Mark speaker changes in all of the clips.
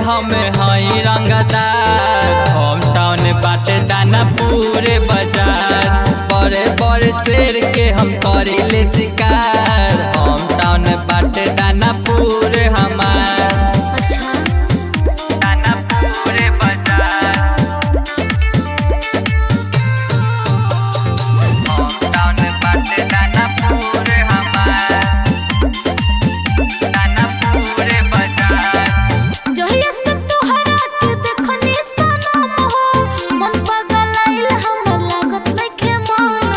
Speaker 1: हम हई रंगदार होम टाउन बाटे दाना पूरे बाजार बड़े बड़े शेर के हम करिले शिकार होम टाउन बाटे दाना पूरे हमार
Speaker 2: अच्छा
Speaker 1: दाना पूरे बाजार होम टाउन बाटे दाना पूरे हमार दाना पूरे बाजार
Speaker 2: जहिया से तोहरा के देखनी सनम हो मन पगलाइल हमर लागत नइखे मन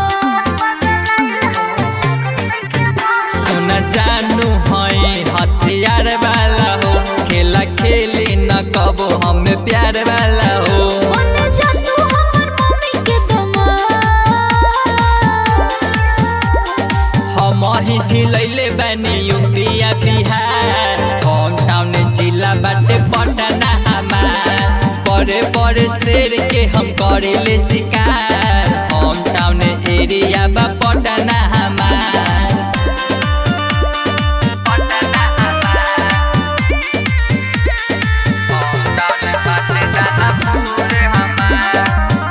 Speaker 2: हो
Speaker 1: सुन जानू हई हथियार वाला हो खेला खेली न कबो हम प्यार वाला हो
Speaker 2: बन जा तू हमर मम्मी के दमाद
Speaker 1: हम ही हिलैले बानी यूपिया बिहार होम टाउन जिला बाटे पटना हमार बड़े बड़े शेर के हम करेले शिकार होम टाउन एरिया बा पटना हमार पटना हमार होम टाउन बाटे दाना पूरे हमार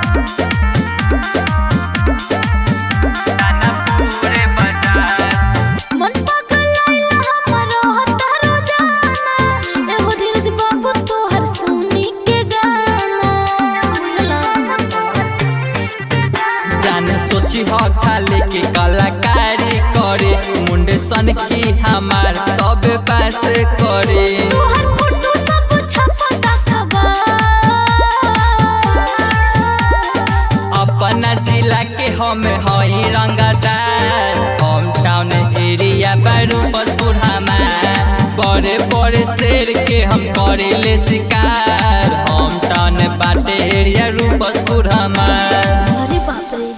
Speaker 1: दाना पूरे बाजार
Speaker 2: मन पगलाइल हमर रहत रोजाना एहो धीरज बाबू तोहर सुनी के गाना बुझला
Speaker 1: जान सोची हो खाली के कलाकारी करे मुंडे सन की हमार तब पास करे
Speaker 2: तोहर फोटो सब छपता खबर
Speaker 1: अपना जिला के हम हई रंगदार होम टाउन एरिया बारू बसपुर हमार बड़े बड़े शेर के हम करेले शिकार होम टाउन बाटे एरिया रूपसपुर हमार
Speaker 2: अरे बाप रे